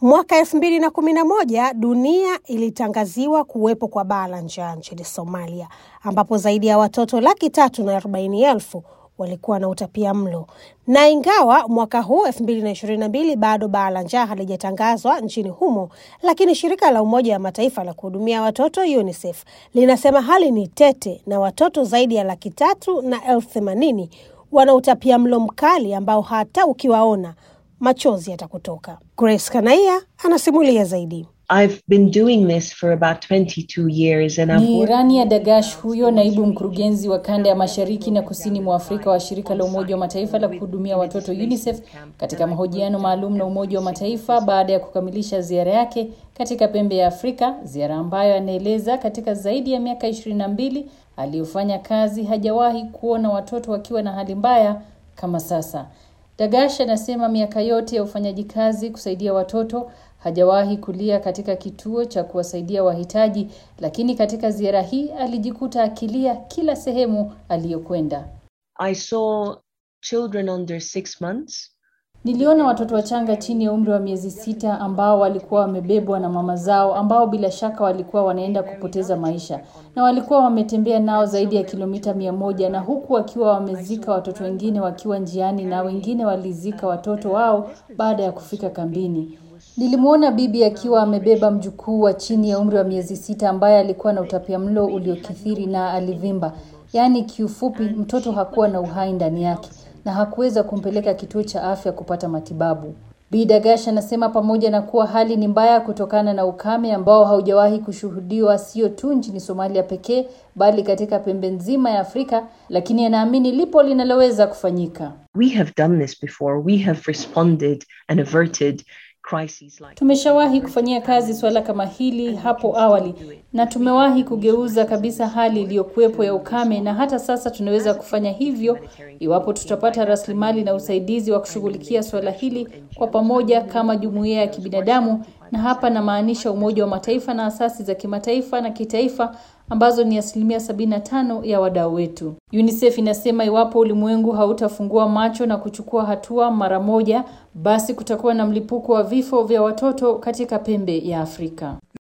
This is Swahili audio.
Mwaka elfu mbili na kumi na moja dunia ilitangaziwa kuwepo kwa baa la njaa nchini Somalia, ambapo zaidi ya watoto laki tatu na arobaini elfu walikuwa na utapia mlo. Na ingawa mwaka huu elfu mbili na ishirini na mbili bado baa la njaa halijatangazwa nchini humo, lakini shirika la Umoja wa Mataifa la kuhudumia watoto UNICEF linasema hali ni tete na watoto zaidi ya laki tatu na elfu themanini wana utapia mlo mkali ambao hata ukiwaona machozi yatakutoka. Grace Kanaia anasimulia zaidi. I've been doing this for about 22 years and I've Ni worked Rania Dagash huyo naibu mkurugenzi wa kanda ya mashariki na kusini mwa Afrika wa shirika la Umoja wa Mataifa la kuhudumia watoto UNICEF katika mahojiano maalum na Umoja wa Mataifa baada ya kukamilisha ziara yake katika pembe ya Afrika, ziara ambayo anaeleza katika zaidi ya miaka ishirini na mbili aliyofanya kazi hajawahi kuona watoto wakiwa na hali mbaya kama sasa. Dagash anasema miaka yote ya ufanyaji kazi kusaidia watoto hajawahi kulia katika kituo cha kuwasaidia wahitaji, lakini katika ziara hii alijikuta akilia kila sehemu aliyokwenda. I saw children under six months Niliona watoto wachanga chini ya umri wa miezi sita ambao walikuwa wamebebwa na mama zao ambao bila shaka walikuwa wanaenda kupoteza maisha na walikuwa wametembea nao zaidi ya kilomita mia moja na huku wakiwa wamezika watoto wengine wakiwa njiani na wengine walizika watoto wao baada ya kufika kambini. Nilimwona bibi akiwa amebeba mjukuu wa chini ya umri wa miezi sita ambaye alikuwa na utapiamlo uliokithiri na alivimba. Yaani kiufupi mtoto hakuwa na uhai ndani yake na hakuweza kumpeleka kituo cha afya kupata matibabu. Bi Dagash anasema pamoja na kuwa hali ni mbaya kutokana na ukame ambao haujawahi kushuhudiwa sio tu nchini Somalia pekee bali katika pembe nzima ya Afrika, lakini anaamini lipo linaloweza kufanyika. we have done this before we have responded and averted crises like Tumeshawahi kufanyia kazi suala kama hili hapo awali na tumewahi kugeuza kabisa hali iliyokuwepo ya ukame, na hata sasa tunaweza kufanya hivyo iwapo tutapata rasilimali na usaidizi wa kushughulikia suala hili kwa pamoja kama jumuiya ya kibinadamu, na hapa namaanisha Umoja wa Mataifa na asasi za kimataifa na kitaifa ambazo ni asilimia 75 ya wadau wetu. UNICEF inasema iwapo ulimwengu hautafungua macho na kuchukua hatua mara moja, basi kutakuwa na mlipuko wa vifo vya watoto katika pembe ya Afrika.